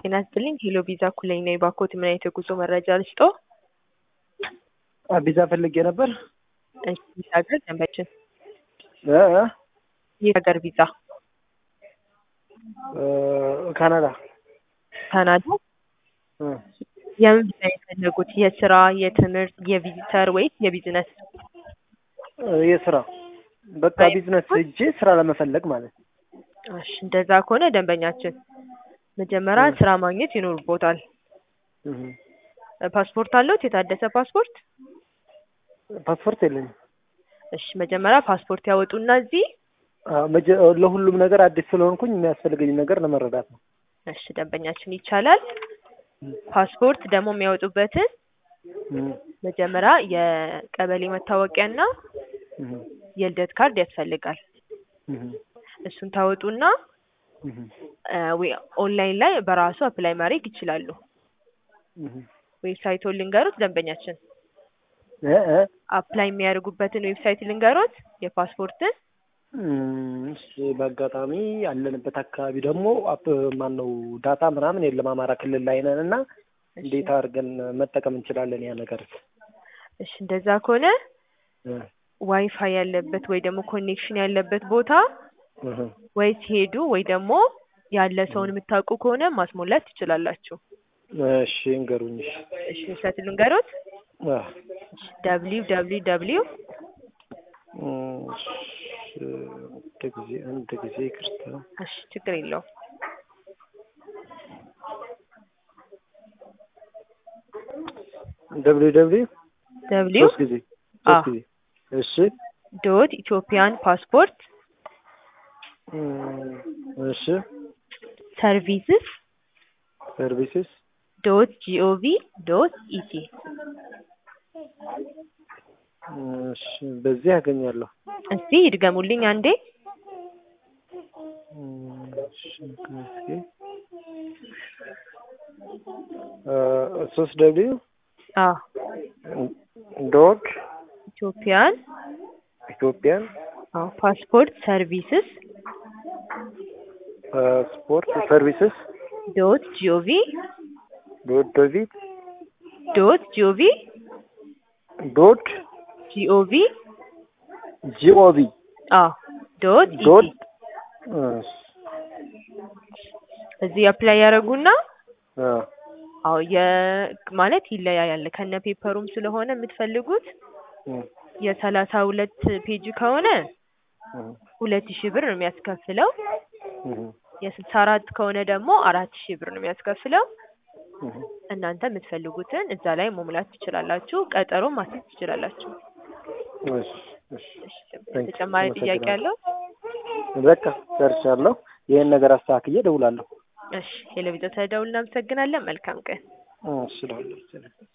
ጤና ይስጥልኝ ሄሎ ቪዛ ኩለኝ ነኝ። ባኮት ምን አይነት የጉዞ መረጃ ልስጥዎ? ቪዛ ፈልጌ ነበር። እሺ የት ሀገር ደንበችን? እ እ የት ሀገር ቪዛ? እ ካናዳ ካናዳ? እ የምን ቪዛ የፈለጉት? የስራ፣ የትምህርት፣ የቪዚተር ወይስ የቢዝነስ? የስራ በቃ ቢዝነስ ሄጄ ስራ ለመፈለግ ማለት ነው። እሺ እንደዛ ከሆነ ደንበኛችን መጀመሪያ ስራ ማግኘት ይኖርቦታል። እህ ፓስፖርት አለዎት? የታደሰ ፓስፖርት? ፓስፖርት የለኝም። እሺ መጀመሪያ ፓስፖርት ያወጡና እዚህ አዎ፣ መጀ- ለሁሉም ነገር አዲስ ስለሆንኩኝ የሚያስፈልገኝ ነገር ለመረዳት ነው። እሺ ደንበኛችን ይቻላል። ፓስፖርት ደግሞ የሚያወጡበትን እህ መጀመሪያ የቀበሌ መታወቂያና እህ የልደት ካርድ ያስፈልጋል። እህ እሱን ታወጡና እህ እ ወይ ኦንላይን ላይ በራሱ አፕላይ ማድረግ ይችላሉ። እህ ዌብሳይቱን ልንገሩት ደንበኛችን እ እ አፕላይ የሚያደርጉበትን ዌብሳይት ልንገሩት የፓስፖርትን እም፣ እሺ በአጋጣሚ ያለንበት አካባቢ ደግሞ አፕ ማን ነው ዳታ ምናምን የለም አማራ ክልል ላይ ነን እና እንዴት አድርገን መጠቀም እንችላለን ያ ነገር? እሺ እንደዛ ከሆነ እ ዋይፋይ ያለበት ወይ ደግሞ ኮኔክሽን ያለበት ቦታ እህ ወይ ሲሄዱ ወይ ደግሞ ያለ ሰውን የምታውቁ ከሆነ ማስሞላት ትችላላችሁ። እሺ እንገሩኝ። እሺ እሺ ዌብሳይት ልንገሩት አ ደብሊው ደብሊው ደብሊው እም፣ እሺ አንድ ጊዜ አንድ ጊዜ ይቅርታ እሺ ችግር የለውም ደብሊው ደብሊው ደብሊው ሶስት ጊዜ አ ሶስት ጊዜ እሺ ዶት ኢትዮጵያን ፓስፖርት እም፣ እሺ ሰርቪስስ ሰርቪስስ ዶት ጂኦቪ ዶት ኢቲ እሺ በዚህ ያገኛለሁ። እስቲ ይድገሙልኝ አንዴ እም፣ እሺ ኦኬ እ ሶስት ደብሊው አ ዶት ኢትዮጵያን ኢትዮጵያን አ ፓስፖርት ሰርቪስስ ስፖርት ሰርቪስስ ዶት ጂኦቪ ዶት ዶቪት ዶት ጂኦቪ ዶት ጂኦቪ ጂኦቪ አ ዶት ኢቲ ዶት እሺ እዚህ አፕላይ ያደረጉና አ አዎ የ ማለት ይለያያል ከነ ፔፐሩም ስለሆነ የምትፈልጉት እም የሰላሳ ሁለት ፔጅ ከሆነ እም ሁለት ሺህ ብር ነው የሚያስከፍለው። እም የስልሳ አራት ከሆነ ደግሞ አራት ሺህ ብር ነው የሚያስከፍለው። እም እናንተ የምትፈልጉትን እዛ ላይ መሙላት ትችላላችሁ። ቀጠሮ ማስያዝ ትችላላችሁ። እሺ እሺ እሺ፣ Thank you. ተጨማሪ ጥያቄ አለው? በቃ ጨርሻለሁ። ይሄን ነገር አስተካክዬ እደውላለሁ። እሺ፣ ቴሌቪዥን ተደውል። እናመሰግናለን። መልካም ቀን። እሺ እደውላለሁ።